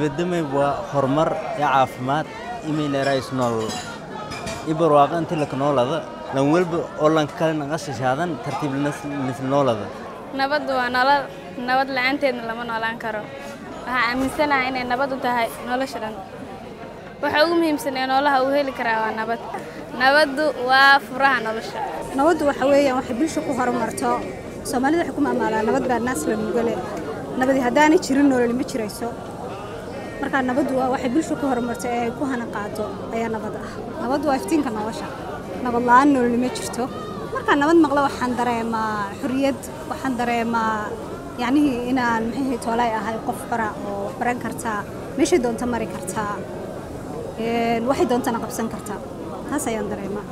nabadamay waa horumar iyo caafimaad imayleerays nool i barwaaqo inti laka noolada lan welba oo lan kale naqashashaadan tartiib nisla noolada nabaddu waa nolol nabad la-aanteedna lama noolaan karo waxaa aaminsanahay inay nabad u tahay nolosha dhan waxa ugu muhiimsan ee noolaha uu heli karaa waa nabad nabaddu waa furaha nolosha nabaddu waxa weeyaan waxay bulsha ku horumarto soomaalida waxay ku maamaalaan nabad baa naas la nugale nabadi haddaanay jirin nololi ma jirayso markaa nabaddu waa waxay bulsha ku horumarto ee ay ku hana qaato ayaa nabad ah nabaddu waa iftiinka nolosha nabad la-aan nololi ma jirto markaa nabad maqlo waxaan dareemaa xuriyad waxaan dareemaa yacnihii inaan maxay toolay ahay qof bara oo wax baran kartaa meeshay doonta mari kartaa waxay doontana qabsan kartaa taas ayaan dareemaa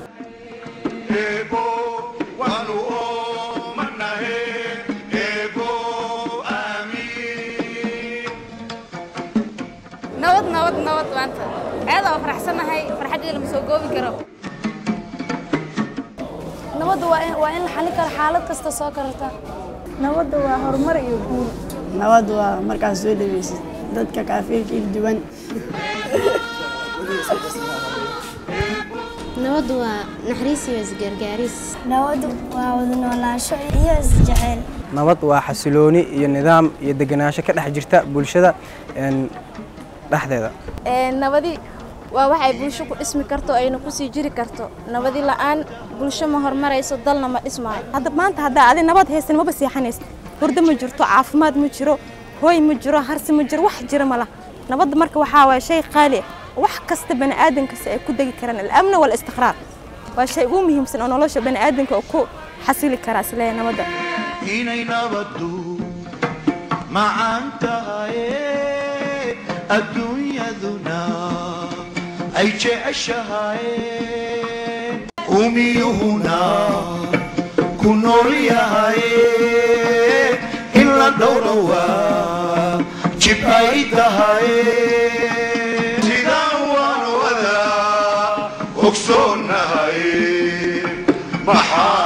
nabad nabad nabad maanta aad oo faraxsanahay farxaddeeda lama soo goobi karo nabadda waa in la xalin karo xaalad kasta soo karata nabadda waa horumar iyo guul nabad waa markaad soo dhaweysid dadka kaafiirka il duwan nabaddu waa naxariis iyo isgargaaris nabaddu waa wada noolaansho iyo isjeceyl nabad waa xasilooni iyo nidaam iyo degenaansho ka dhex jirta bulshada dhexdeeda nabadi waa waxay bulsho ku dhismi karto ayna kusii jiri karto nabadi la'aan bulsho ma horumarayso dalna ma dhismaayo hadda maanta haddaa adi nabad haysan maba seexanaysa hurdo ma jirto caafimaad ma jiro hooy ma jiro harsi ma jiro wax jira ma laha nabadda marka waxaa waa shay qaali ah wax kasta bani aadamkasta ay ku degi karaan alamna walistiqraar waa shay ugu muhiimsan oo nolosha bani aadamka oo ku xasili karaa isleeya nabadda inay nabaddu macaan tahaye adduunyaduna ay jeceshahaye umiyuhuna ku nool yahaye in la dhowrowaa jib ay tahaye sidaan waan wada ogsoonahay maxaa